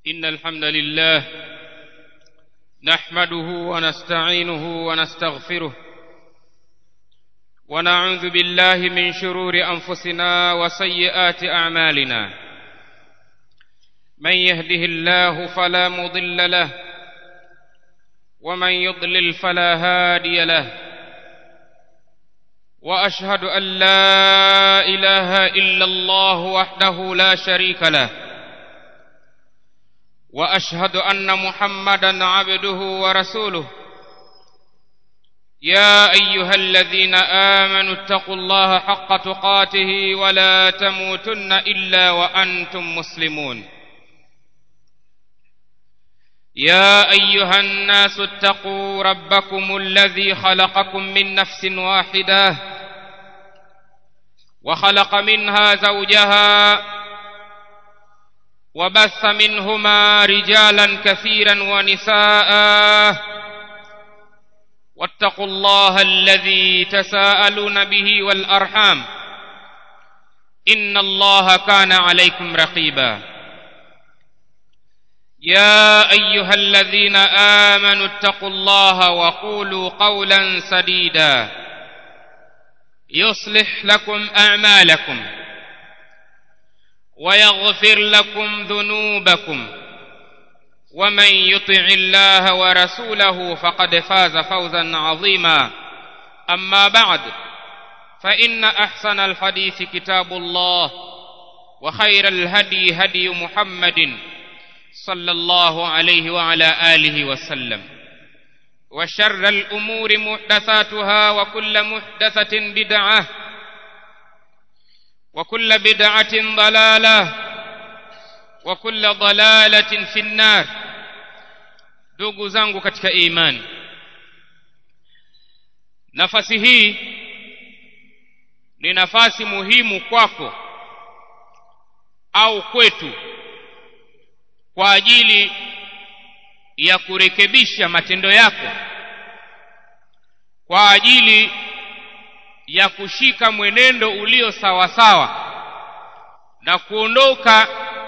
إن الحمد لله نحمده ونستعينه ونستغفره ونعوذ بالله من شرور أنفسنا وسيئات أعمالنا من يهده الله فلا مضل له ومن يضلل فلا هادي له واشهد ان لا اله الا الله وحده لا شريك له واشهد ان محمدا عبده ورسوله يا ايها الذين امنوا اتقوا الله حق تقاته ولا تموتن الا وانتم مسلمون يا ايها الناس اتقوا ربكم الذي خلقكم من نفس واحده وخلق منها زوجها وبث منهما رجالا كثيرا ونساء واتقوا الله الذي تساءلون به والارحام ان الله كان عليكم رقيبا يا ايها الذين امنوا اتقوا الله وقولوا قولا سديدا يصلح لكم اعمالكم ويغفر لكم ذنوبكم ومن يطع الله ورسوله فقد فاز فوزا عظيما اما بعد فان احسن الحديث كتاب الله وخير الهدي هدي محمد صلى الله عليه وعلى اله وسلم وشر الامور محدثاتها وكل محدثه بدعه وكل بدعه ضلاله وكل ضلاله في النار ndugu zangu katika imani nafasi hii ni nafasi muhimu kwako au kwetu kwa ajili ya kurekebisha matendo yako kwa ajili ya kushika mwenendo ulio sawa sawa na kuondoka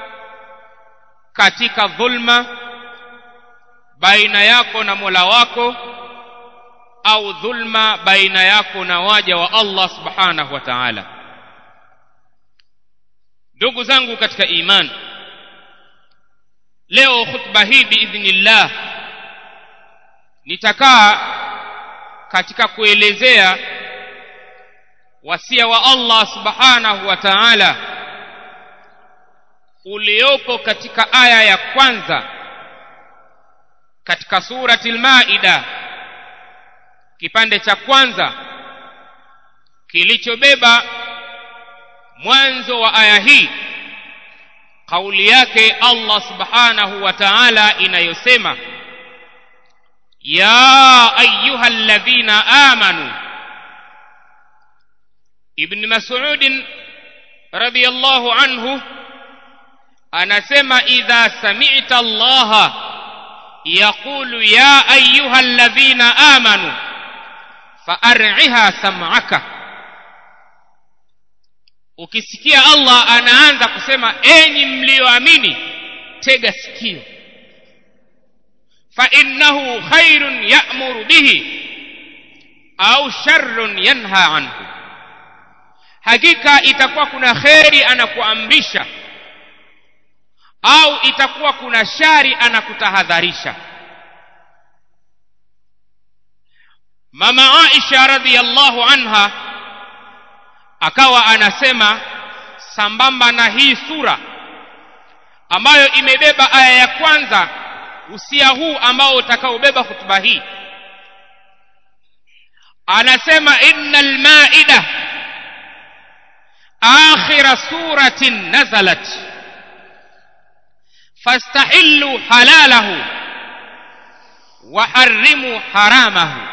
katika dhulma baina yako na Mola wako au dhulma baina yako na waja wa Allah subhanahu wa ta'ala ndugu zangu katika imani leo khutba hii biidhnillah nitakaa katika kuelezea wasia wa Allah subhanahu wa ta'ala uliopo katika aya ya kwanza katika surati al-Maida kipande cha kwanza kilichobeba mwanzo wa aya hii kauli yake Allah subhanahu wa ta'ala inayosema ya ayuha alladhina amanu ibn mas'ud radiyallahu anhu anasema idha sami'ta Allah yaqulu ya ayuha alladhina amanu fa'ar'iha sam'aka ukisikia Allah anaanza kusema enyi mlioamini tega sikio fa innahu khairun ya'muru bihi au sharrun yanha anhu hakika itakuwa kuna kheri anakuamrisha au itakuwa kuna shari anakutahadharisha mama Aisha radhiyallahu anha akawa anasema sambamba na hii sura ambayo imebeba aya ya kwanza usia huu ambao utakaobeba hutuba hii anasema innal maida akhira suratin nazalat fastahillu halalahu wa harrimu haramahu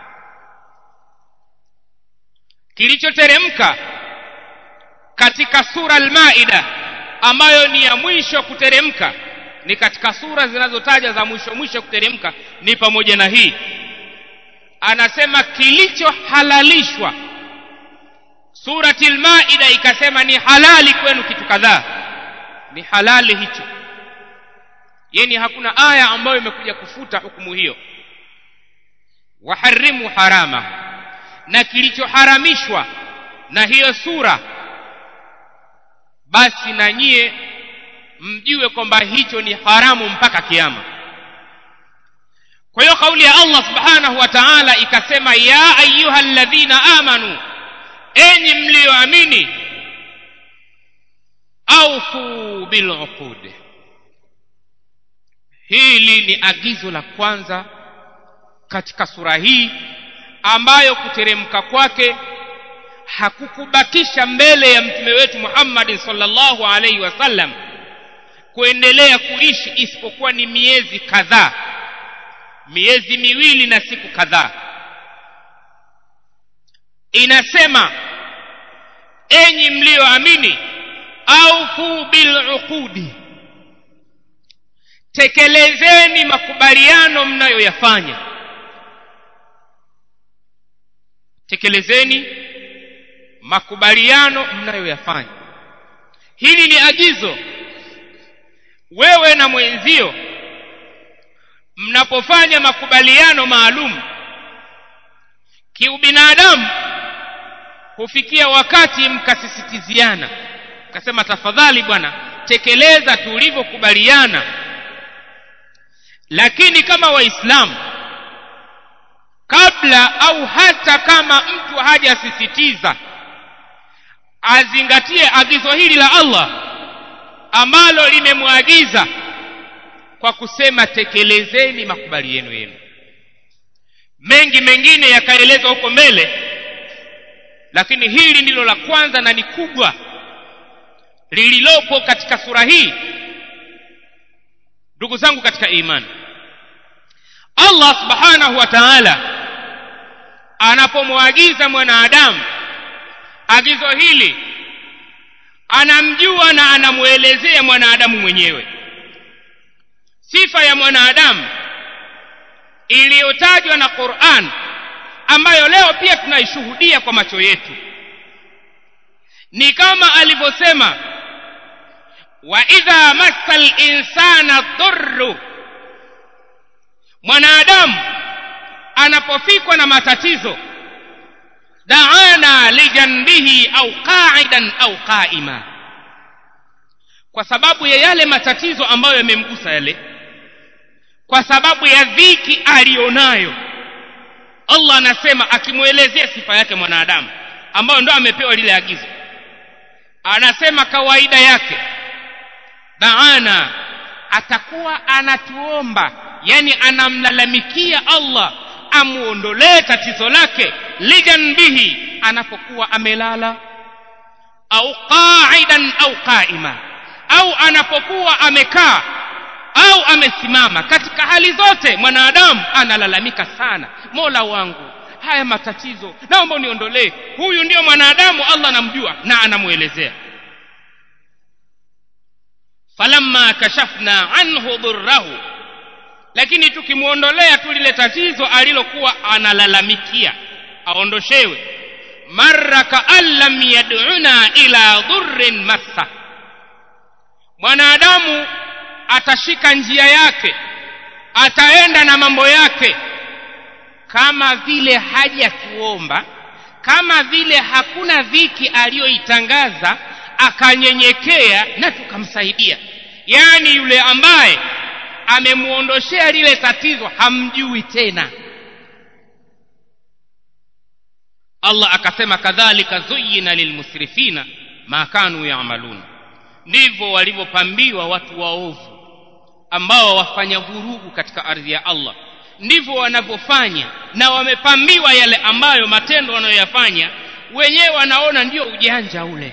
kilichoteremka katika sura al-Maida ambayo ni ya mwisho kuteremka ni katika sura zinazotaja za mwisho mwisho kuteremka ni pamoja na hii anasema kilichohalalishwa surati al-Maida ikasema ni halali kwenu kitu kadhaa ni halali hicho yani hakuna aya ambayo imekuja kufuta hukumu hiyo waharimu harama na kilichoharamishwa na hiyo sura basi na nyie mjue kwamba hicho ni haramu mpaka kiama kwa hiyo kauli ya Allah subhanahu wa ta'ala ikasema ya ayuha alladhina amanu enyi mlioamini aufu biluqud hili ni agizo la kwanza katika sura hii ambayo kuteremka kwake hakukubakisha mbele ya mtume wetu Muhammad sallallahu alaihi wasallam kuendelea kuishi isipokuwa ni miezi kadhaa miezi miwili na siku kadhaa inasema enyi mlioamini aufu biluqudi tekelezeni makubaliano mnayoyafanya tekelezeni makubaliano mnayoyafanya hili ni agizo wewe na mwenzio mnapofanya makubaliano maalum kiubinadamu hufikia wakati mkasisitiziana mkasema tafadhali bwana tekeleza tulivyokubaliana lakini kama waislamu kabla au hata kama mtu hajasisitiza azingatie agizo hili la Allah ambalo limemwagiza kwa kusema tekelezeni makubaliano yenu mengi mengine yakaelezwa huko mbele lakini hili ndilo la kwanza na ni kubwa lililopo katika sura hii ndugu zangu katika imani Allah subhanahu wa ta'ala anapomwagiza mwanadamu agizo hili anamjua na anamuelezea mwanadamu mwenyewe sifa ya mwanadamu iliyotajwa na Qur'an ambayo leo pia tunaishuhudia kwa macho yetu ni kama alivyosema wa idha massal insana dhurru mwanadamu anapofikwa na matatizo daana lijanbihi au qa'idan au qa'ima kwa sababu ya yale matatizo ambayo yamemgusa yale kwa sababu ya dhiki alionayo Allah anasema akimwelezea sifa yake mwanadamu ambayo ndo amepewa lile agizo anasema kawaida yake daana atakuwa anatuomba yani anamlalamikia Allah amuondolee tatizo lake lijanbihi anapokuwa amelala au qa'idan au qa'ima au anapokuwa amekaa au amesimama katika hali zote mwanadamu analalamika sana mola wangu haya matatizo naomba uniondolee huyu ndio mwanadamu Allah anamjua na anamuelezea falamma kashafna anhu dhurrahu lakini tukimuondolea tu lile tatizo alilokuwa analalamikia aondoshewe marra kaan lam yad'una ila dhurrin massa mwanadamu atashika njia yake ataenda na mambo yake kama vile hajatuomba kama vile hakuna dhiki aliyoitangaza akanyenyekea na tukamsaidia yaani yule ambaye amemuondoshea lile tatizo hamjui tena Allah akasema kadhalika zuyina lilmusrifina ma kanu yaamalun ndivyo walivyopambiwa watu waovu ambao wafanya vurugu katika ardhi ya Allah ndivyo wanavyofanya na wamepambiwa yale ambayo matendo wanayoyafanya wenyewe wanaona ndio ujanja ule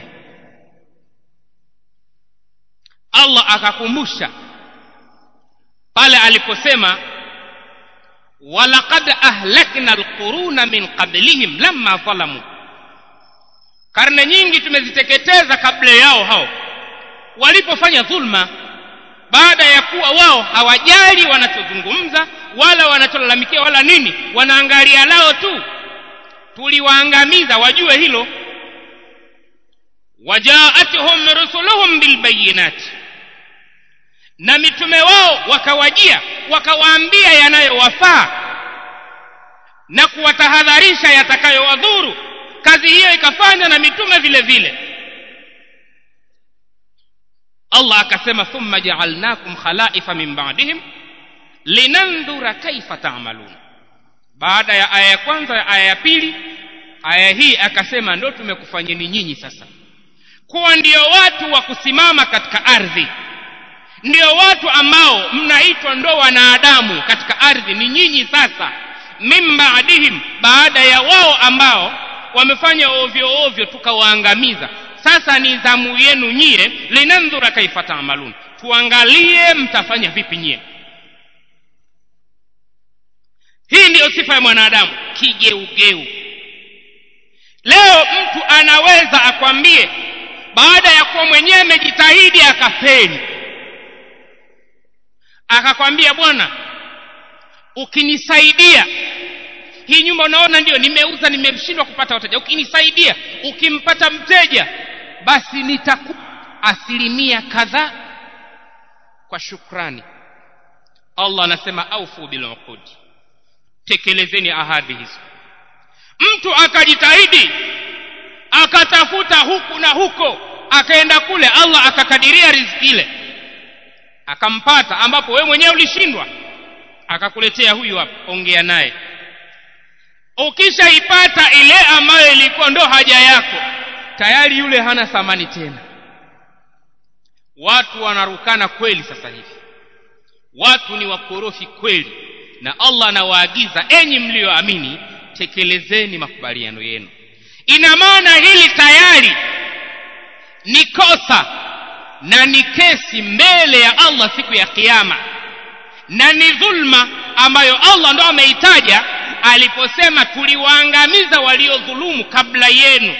Allah akakumbusha pale aliposema walaqad ahlakna alquruna min qablihim lamma zalamu karne nyingi tumeziteketeza kabla yao hao walipofanya dhulma baada ya kuwa wao hawajali wanachozungumza wala wanacholalamikia wala nini wanaangalia lao tu tuliwaangamiza wajue hilo wajaatuhum rusuluhum bilbayinati na mitume wao wakawajia wakawaambia yanayowafaa na kuwatahadharisha yatakayowadhuru kazi hiyo ikafanywa na mitume vile vile allah akasema thumma jaalnakum khalaifa min ba'dihim linandhura kaifa ta'malun baada ya aya ya kwanza ya aya ya pili aya hii akasema ndo tumekufanyeni nyinyi sasa kuwa ndio watu wa kusimama katika ardhi ndio watu ambao mnaitwa ndo wanadamu katika ardhi ni nyinyi sasa min baadihim baada ya wao ambao wamefanya ovyo ovyo tukawaangamiza sasa ni zamu yenu nyie linandhura kaifa taamalun tuangalie mtafanya vipi nyie hii ndiyo sifa ya mwanadamu kigeugeu leo mtu anaweza akwambie baada ya kuwa mwenyewe amejitahidi akafeli akakwambia bwana ukinisaidia hii nyumba unaona ndio nimeuza nimeshindwa kupata wateja ukinisaidia ukimpata mteja basi nitakupa asilimia kadhaa kwa shukrani allah anasema aufu biluqud tekelezeni ahadi hizo mtu akajitahidi akatafuta huku na huko akaenda kule allah akakadiria riziki ile akampata ambapo wewe mwenyewe ulishindwa akakuletea huyu hapa ongea naye ukishaipata ile ambayo ilikuwa ndo haja yako tayari yule hana thamani tena watu wanarukana kweli sasa hivi watu ni wakorofi kweli na allah anawaagiza enyi mliyoamini tekelezeni makubaliano yenu ina maana hili tayari ni kosa na ni kesi mbele ya allah siku ya kiama na ni dhulma ambayo allah ndo ameitaja aliposema tuliwaangamiza waliodhulumu kabla yenu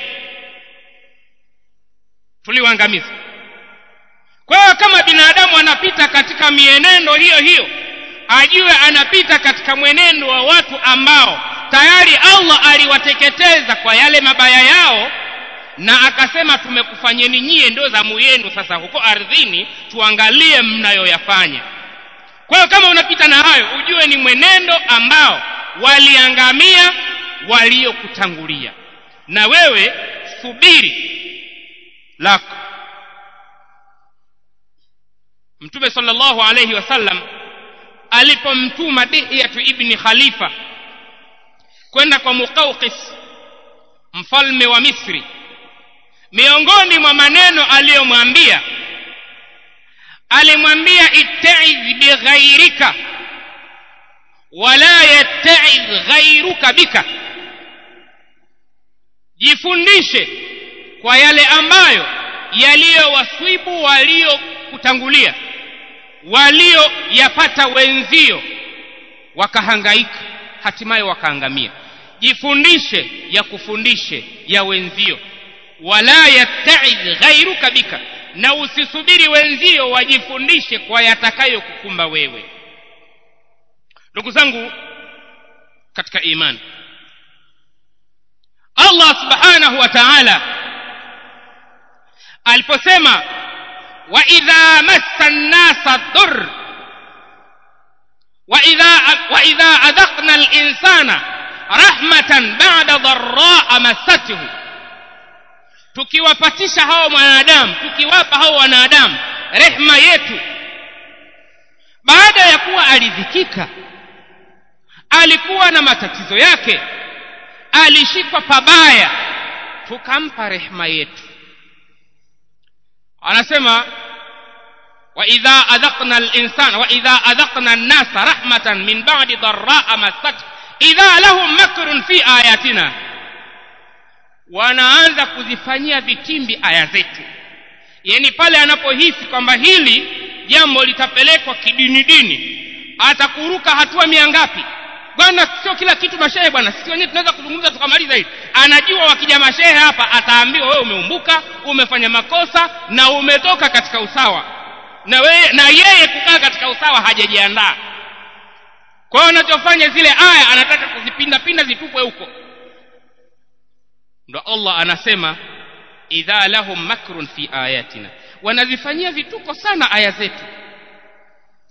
tuliwaangamiza kwa hiyo kama binadamu anapita katika mienendo hiyo hiyo ajue anapita katika mwenendo wa watu ambao tayari allah aliwateketeza kwa yale mabaya yao na akasema tumekufanyeni nyie ndio zamu yenu sasa huko ardhini tuangalie mnayoyafanya kwa hiyo kama unapita na hayo ujue ni mwenendo ambao waliangamia waliokutangulia na wewe subiri lako mtume sallallahu alayhi wasallam alipomtuma dihyatu ibni khalifa kwenda kwa muqawqis mfalme wa misri miongoni mwa maneno aliyomwambia alimwambia ittaidh bighairika wala yattaidh ghairuka bika jifundishe kwa yale ambayo yaliyowaswibu waliokutangulia walioyapata wenzio wakahangaika hatimaye wakaangamia jifundishe ya kufundishe ya wenzio wala yattaidh ghairuka bika na usisubiri wenzio wajifundishe kwa yatakayokukumba wewe ndugu zangu katika imani allah subhanahu wa taala aliposema waidha massa nnasa dur waidha adhaqna linsana rahmatan bada dharaa massathu tukiwapatisha hao mwanadamu tukiwapa hao wanadamu rehma yetu baada ya kuwa alidhikika alikuwa na matatizo yake alishikwa pabaya tukampa rehma yetu anasema waidha adhaqna linsana waidha adhaqna nnasa rahmatan min badi dharaa massat idha lahum makrun fi ayatina wanaanza kuzifanyia vitimbi aya zetu yani pale anapohisi kwamba hili jambo litapelekwa kidini dini atakuruka hatua mia ngapi bwana sio kila kitu mashehe bwana sisi wenyewe tunaweza kuzungumza tukamaliza hili anajua wakija mashehe hapa ataambiwa wewe umeumbuka umefanya makosa na umetoka katika usawa na, we, na yeye kukaa katika usawa hajajiandaa kwa hiyo anachofanya zile aya anataka kuzipinda pinda zitupwe huko ndo allah anasema idha lahum makrun fi ayatina wanazifanyia vituko sana aya zetu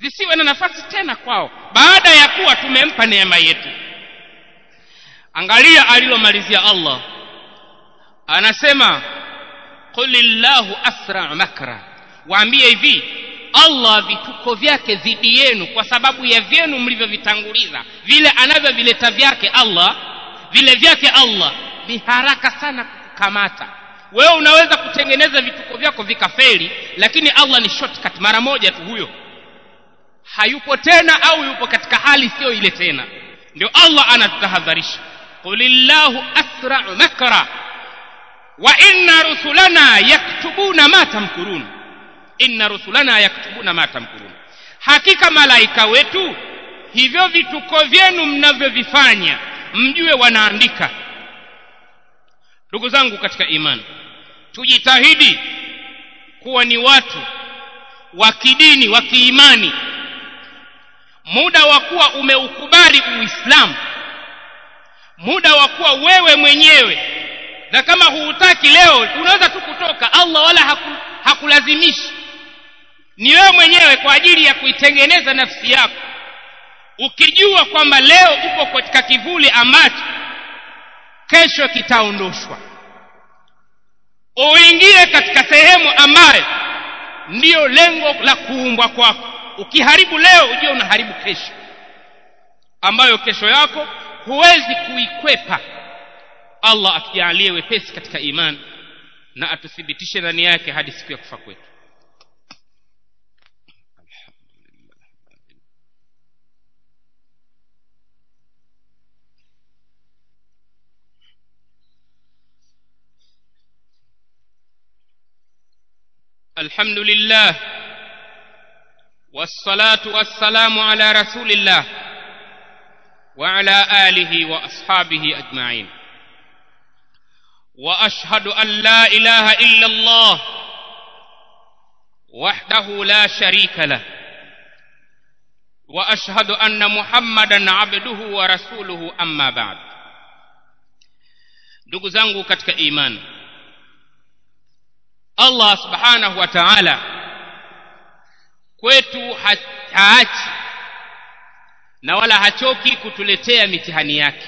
zisiwe na nafasi tena kwao baada ya kuwa tumempa neema yetu angalia alilomalizia allah anasema qulillahu asra makra waambie hivi allah vituko vyake dhidi yenu kwa sababu ya vyenu mlivyovitanguliza vile anavyovileta vyake allah vile vyake allah ni haraka sana kukamata wewe unaweza kutengeneza vituko vyako vikafeli lakini allah ni shortcut mara moja tu huyo hayupo tena au yupo katika hali siyo ile tena ndio allah anatutahadharisha qulillahu asrau makra wa inna rusulana yaktubuna ma tamkurun inna rusulana yaktubuna ma tamkurun hakika malaika wetu hivyo vituko vyenu mnavyovifanya mjue wanaandika ndugu zangu katika imani tujitahidi kuwa ni watu wa kidini wa kiimani muda wa kuwa umeukubali uislamu muda wa kuwa wewe mwenyewe na kama huutaki leo unaweza tu kutoka allah wala haku, hakulazimishi ni wewe mwenyewe kwa ajili ya kuitengeneza nafsi yako ukijua kwamba leo upo katika kivuli ambacho kesho kitaondoshwa uingie katika sehemu ambayo ndiyo lengo la kuumbwa kwako ukiharibu leo ujue unaharibu kesho ambayo kesho yako huwezi kuikwepa allah atujalie wepesi katika imani na atuthibitishe ndani yake hadi siku ya kufa kwetu الحمد لله والصلاة والسلام على رسول الله وعلى آله وأصحابه أجمعين وأشهد أن لا إله إلا الله وحده لا شريك له وأشهد أن محمدا عبده ورسوله أما بعد ndugu zangu katika imani allah subhanahu wa taala kwetu haachi na wala hachoki kutuletea mitihani yake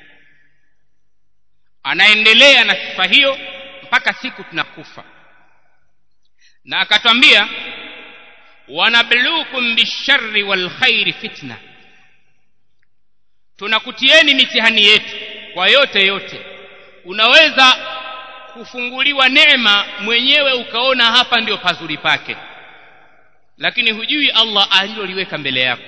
anaendelea na sifa hiyo mpaka siku tunakufa na akatwambia wanabluukum bisharri walkhairi fitna tunakutieni mitihani yetu kwa yote yote unaweza kufunguliwa neema mwenyewe ukaona hapa ndio pazuri pake lakini hujui allah aliloliweka mbele yako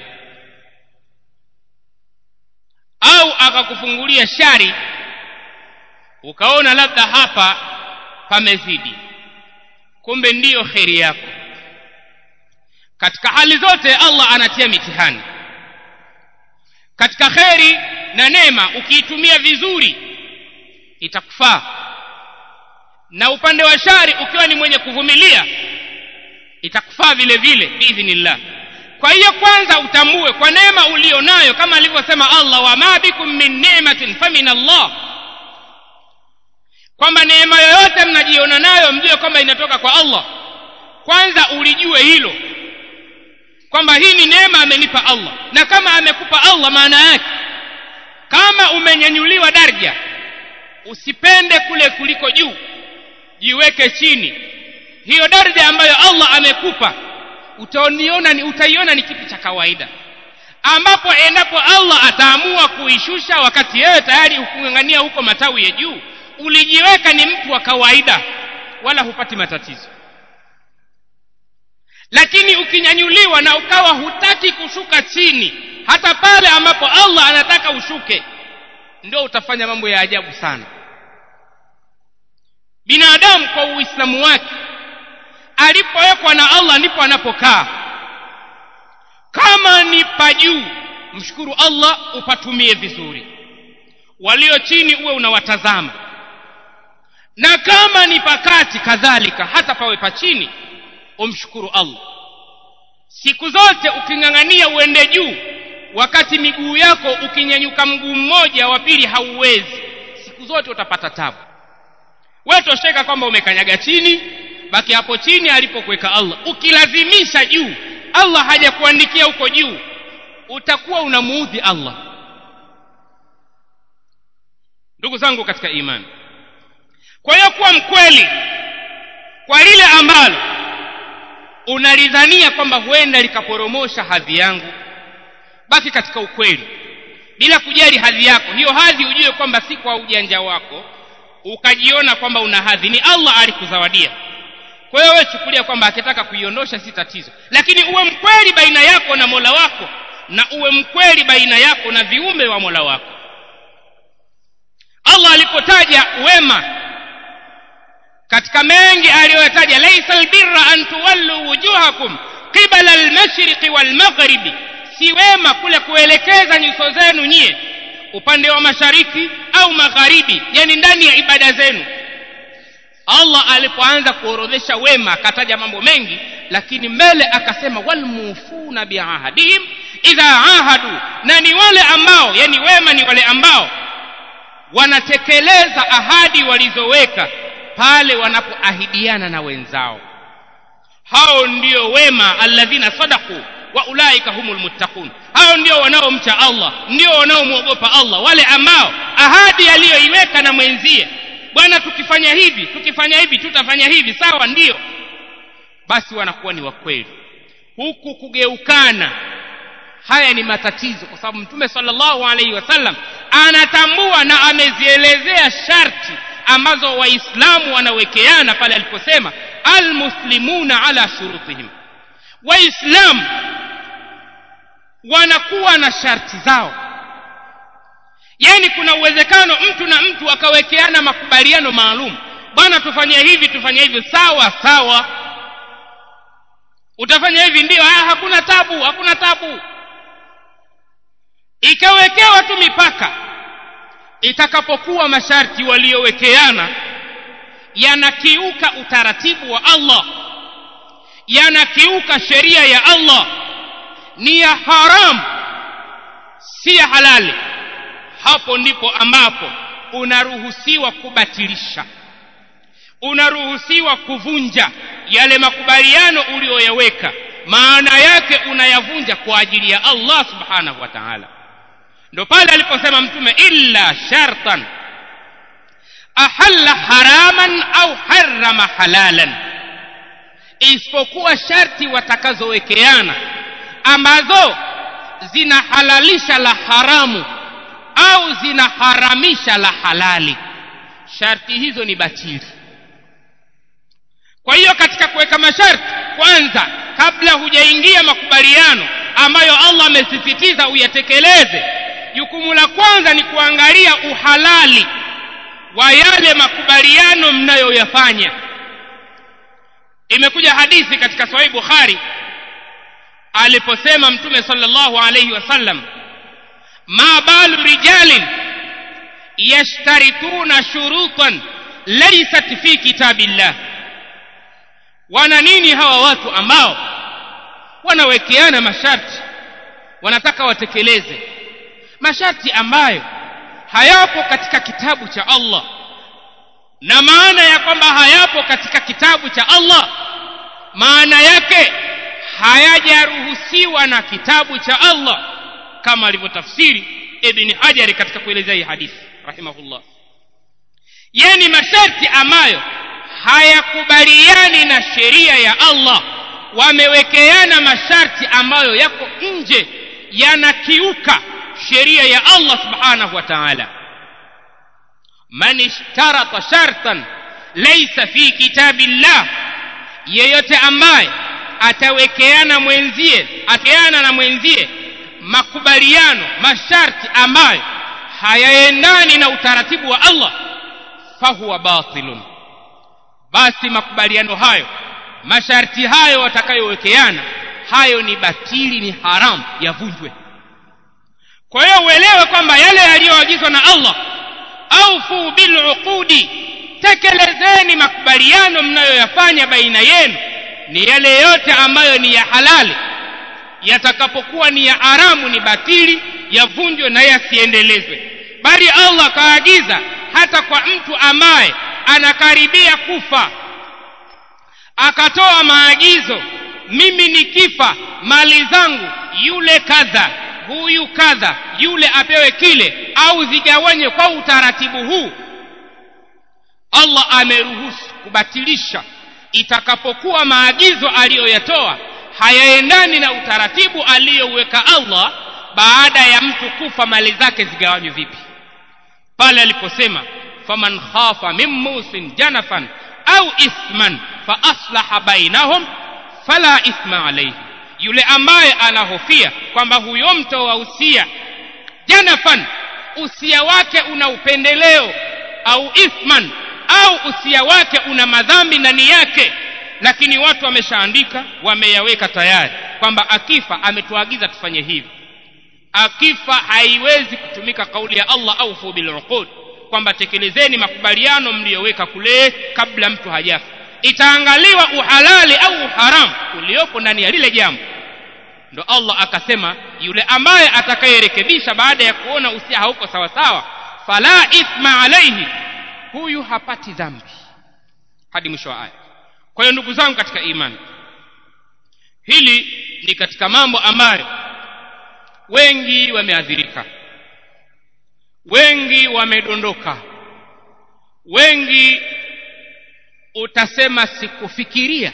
au akakufungulia shari ukaona labda hapa pamezidi kumbe ndiyo kheri yako katika hali zote allah anatia mitihani katika kheri na neema ukiitumia vizuri itakufaa na upande wa shari ukiwa ni mwenye kuvumilia itakufaa vile vile biidhnillah kwa hiyo kwanza utambue kwa neema ulio nayo kama alivyosema allah wama bikum min ni'matin famin allah kwamba neema yoyote mnajiona nayo mjue kwamba inatoka kwa allah kwanza ulijue hilo kwamba hii ni neema amenipa allah na kama amekupa allah maana yake kama umenyanyuliwa darja usipende kule kuliko juu jiweke chini hiyo daraja ambayo allah amekupa utaiona ni, utaiona ni kitu cha kawaida ambapo endapo allah ataamua kuishusha wakati yeye tayari hukung'ang'ania huko matawi ya juu ulijiweka ni mtu wa kawaida wala hupati matatizo lakini ukinyanyuliwa na ukawa hutaki kushuka chini hata pale ambapo allah anataka ushuke ndio utafanya mambo ya ajabu sana binadamu kwa uislamu wake alipowekwa na allah ndipo anapokaa kama ni pa juu mshukuru allah upatumie vizuri walio chini uwe unawatazama na kama ni pakati kadhalika hata pawe pa chini umshukuru allah siku zote uking'ang'ania uende juu wakati miguu yako ukinyanyuka mguu mmoja wa pili hauwezi siku zote utapata tabu wewe tosheka kwamba umekanyaga chini baki hapo chini alipokuweka allah ukilazimisha juu allah hajakuandikia huko juu utakuwa unamuudhi allah ndugu zangu katika imani kwa hiyo kuwa mkweli kwa lile ambalo unalidhania kwamba huenda likaporomosha hadhi yangu baki katika ukweli bila kujali hadhi yako hiyo hadhi ujue kwamba si kwa ujanja wako ukajiona kwamba una hadhi ni allah alikuzawadia kwa hiyo wewe chukulia kwamba akitaka kuiondosha si tatizo lakini uwe mkweli baina yako na mola wako na uwe mkweli baina yako na viumbe wa mola wako allah alipotaja wema katika mengi aliyoyataja laisa albirra an tuwallu wujuhakum qibala almashriqi walmaghribi si wema kule kuelekeza nyuso zenu nyie upande wa mashariki au magharibi yani ndani ya ibada zenu allah alipoanza kuorodhesha wema akataja mambo mengi lakini mbele akasema walmufuna biahadihim idha ahadu na ni wale ambao yani wema ni wale ambao wanatekeleza ahadi walizoweka pale wanapoahidiana na wenzao hao ndio wema alladhina sadaku wa ulaika humul muttaqun hao ndio wanaomcha allah ndio wanaomwogopa allah wale ambao ahadi aliyoiweka na mwenzie bwana tukifanya hivi tukifanya hivi tutafanya hivi sawa ndio basi wanakuwa ni wakweli huku kugeukana haya ni matatizo kwa sababu mtume sallallahu alaihi wasallam anatambua na amezielezea sharti ambazo waislamu wanawekeana pale aliposema almuslimuna ala shurutihim waislamu wanakuwa na sharti zao yaani kuna uwezekano mtu na mtu akawekeana makubaliano maalum bwana tufanye hivi tufanye hivi sawa sawa utafanya hivi ndio ah, hakuna tabu hakuna tabu ikawekewa tu mipaka itakapokuwa masharti waliowekeana yanakiuka utaratibu wa allah yanakiuka sheria ya allah ni ya haramu si ya halali hapo ndipo ambapo unaruhusiwa kubatilisha unaruhusiwa kuvunja yale makubaliano uliyoyaweka maana yake unayavunja kwa ajili ya allah subhanahu wa taala ndo pale aliposema mtume illa shartan ahalla haraman au harama halalan isipokuwa sharti watakazowekeana ambazo zinahalalisha la haramu au zinaharamisha la halali sharti hizo ni batili kwa hiyo katika kuweka masharti kwanza kabla hujaingia makubaliano ambayo allah amesisitiza uyatekeleze jukumu la kwanza ni kuangalia uhalali wa yale makubaliano mnayoyafanya imekuja hadithi katika sahih bukhari aliposema mtume sallallahu alayhi wasallam ma balu rijalin yashtarituna shurutan laysat fi kitabillah wana nini hawa watu ambao wanawekeana masharti wanataka watekeleze masharti ambayo hayapo katika kitabu cha Allah na maana ya kwamba hayapo katika kitabu cha Allah maana yake hayajaruhusiwa na kitabu cha Allah kama alivyotafsiri Ibn Hajar katika kuelezea hii hadithi rahimahullah yani masharti ambayo hayakubaliani na sheria ya Allah wamewekeana masharti ambayo yako nje yanakiuka sheria ya Allah subhanahu wa ta'ala man ishtarata shartan laysa fi kitabillah yeyote ambaye atawekeana mwenzie atawekeana na mwenzie makubaliano masharti ambayo hayaendani na utaratibu wa Allah fahuwa batilun basi makubaliano hayo masharti hayo watakayowekeana hayo ni batili ni haramu yavunjwe kwa hiyo uelewe kwamba yale yaliyoagizwa na Allah aufu biluqudi tekelezeni makubaliano mnayoyafanya baina yenu ni yale yote ambayo ni ya halali yatakapokuwa ni ya haramu ni batili yavunjwe na yasiendelezwe bali Allah kaagiza hata kwa mtu ambaye anakaribia kufa akatoa maagizo mimi nikifa mali zangu yule kadha huyu kadha yule apewe kile au zigawanywe kwa utaratibu huu allah ameruhusu kubatilisha itakapokuwa maagizo aliyoyatoa hayaendani na utaratibu aliyoweka allah baada ya mtu kufa mali zake zigawanywe vipi pale aliposema faman khafa min musin janafan au ithman fa aslaha bainahum fala ithma alayhi yule ambaye anahofia kwamba huyo mtoa usia janafan usia wake una upendeleo au ithman au usia wake una madhambi ndani yake lakini watu wameshaandika wameyaweka tayari kwamba akifa ametuagiza tufanye hivi akifa haiwezi kutumika kauli ya allah aufu biluqud kwamba tekelezeni makubaliano mliyoweka kule kabla mtu hajafa itaangaliwa uhalali au uharamu uliopo ndani ya lile jambo ndo allah akasema yule ambaye atakayerekebisha baada ya kuona usia hauko sawasawa fala ithma alaihi huyu hapati dhambi hadi mwisho wa aya kwa hiyo ndugu zangu katika imani hili ni katika mambo ambayo wengi wameadhirika wengi wamedondoka wengi utasema sikufikiria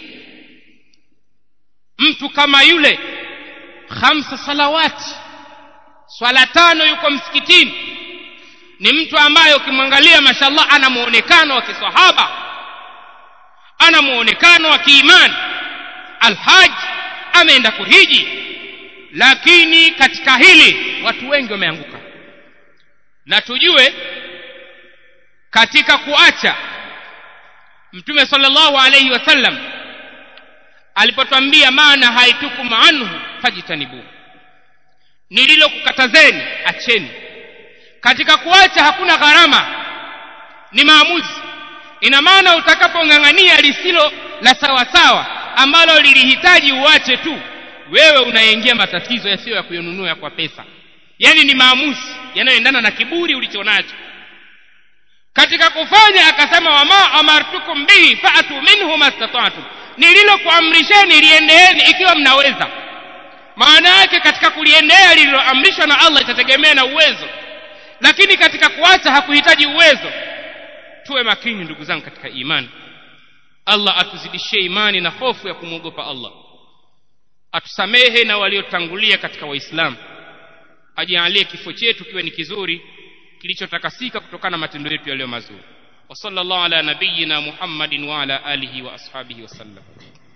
mtu kama yule khamsa salawati swala tano yuko msikitini ni mtu ambaye ukimwangalia mashallah ana muonekano wa kisahaba ana muonekano wa kiimani alhaji ameenda kuhiji lakini katika hili watu wengi wameanguka na tujue katika kuacha mtume sallallahu alayhi wasallam alipotwambia maana haitukum anhu fajitanibu nililokukatazeni acheni katika kuacha hakuna gharama ni maamuzi ina maana utakapong'ang'ania lisilo la sawasawa ambalo lilihitaji uache tu wewe unaingia matatizo yasiyo ya kuyonunua kwa pesa yaani ni maamuzi yanayoendana na kiburi ulichonacho katika kufanya akasema wama amartukum bihi faatu minhu mastata'tum nililokuamrisheni liendeeni ikiwa mnaweza maana yake katika kuliendea lililoamrishwa na allah itategemea na uwezo lakini katika kuacha hakuhitaji uwezo tuwe makini ndugu zangu katika imani allah atuzidishie imani na hofu ya kumwogopa allah atusamehe na waliotangulia katika waislamu ajalie kifo chetu kiwe ni kizuri kilichotakasika kutokana na matendo yetu yaliyo mazuri wa sallallahu ala nabiyina muhammadin wa ala alihi wa ashabihi wasallam